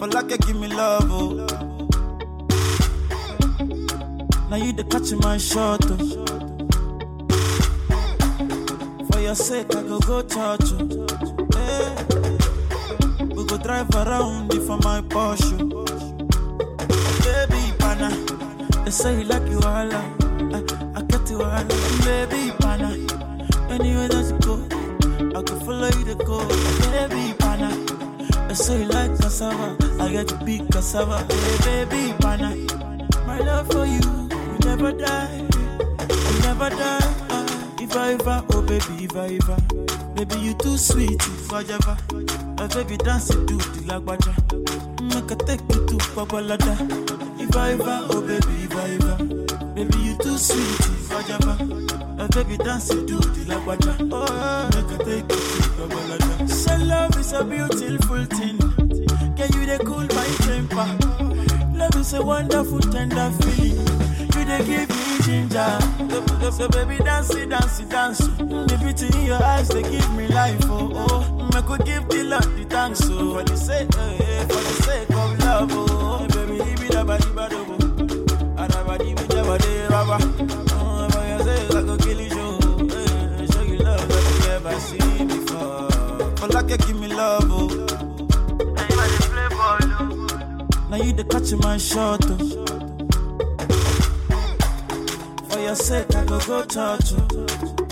like give me love, oh. Now you the catch my shot, oh. For your sake, I go go church, oh. Hey. We go drive around if for my Porsche. Baby, pana, they say you like you all, I, I get you all, baby, pana. Anywhere that you go, I can follow you to go, baby, pana. They say you like cassava, I get to be cassava, hey, baby, pana. My love for you, you never die, you never die. ah. If I ever, oh baby, if I ever, baby you too sweet, if I ever, my baby dance it to the lagwaja, make I take you to Babalada. If I ever, oh baby, if I ever, baby you too sweet, if I ever, my baby dance it to the lagwaja, oh make I take you to Babalada. So love is a beautiful thing, can you they cool my temper? Love is a wonderful tender feeling. You they give me ginger. So, so baby, dance it, dance it, dance. The beauty in your eyes, they give me life. Oh, oh. I could give the Lord the thanks. Oh, for the sake, eh, eh, for the sake of love. Oh, baby, leave it about the bad. Oh, and about the bad, about the rubber. Oh, for your sake, I could kill you. Show, eh, show you love that you never seen before. For like you give me love. Oh. Now you the catch my shot, oh. For your sake, I go go church, oh.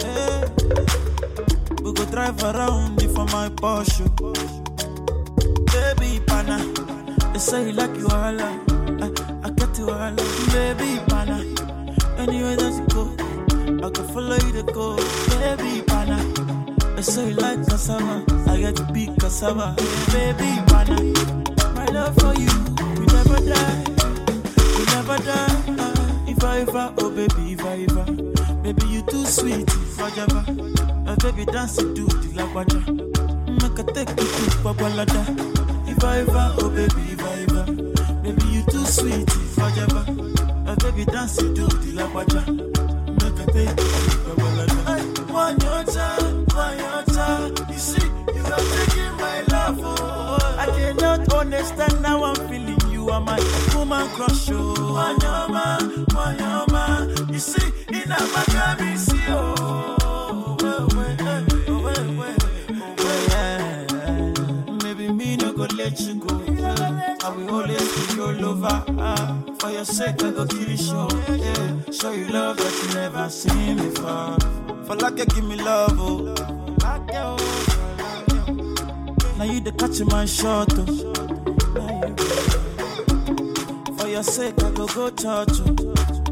Hey. We go drive around if for my Porsche. Baby, pana, they say you like you all, I, I get you all, baby, pana. Anywhere that you go, I can follow you to go, baby, pana. They say you like cassava, I get to be cassava, baby, pana. My love for you, we never die, we never die. ah. If I ever, oh baby, if I ever, baby you too sweet, if I ever, uh, baby dance it to the lagwaja, make I take you to Babalada. If I ever, oh baby, if I ever, baby you too sweet, if I ever, uh, baby dance it to the lagwaja, make I take you to Babalada. Ay, One your time, one your time, you see, you are taking my love, oh. I cannot understand how I'm feeling. You are my woman crush, oh. Wanyama, wanyama, you see, in a maccabi, see, oh. Well, well, eh, oh, well, well, oh, well, yeah. Maybe me no go let you go. I will always be your lover. Ah, for your sake, I go kill you, show. Yeah, show you love that you never seen before. For like you give me love, oh. Like you, like you. Now you the catch my shot, oh. Now you for your sake, I go go church. oh.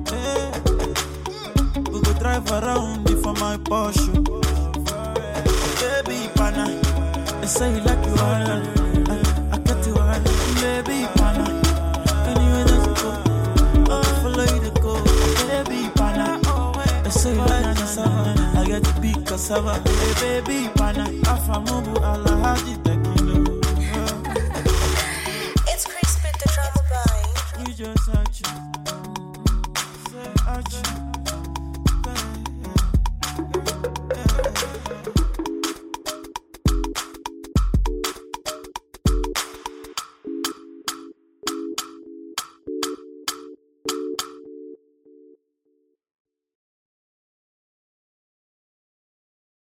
Hey. We go drive around if for my Porsche. Baby, pana, they say you like you all. I, I get you all. Baby, pana, anywhere that you go, I will follow you to go. Baby, pana, they say you like cassava. I get to be cassava. Hey, baby, pana, Afamubu, Allah,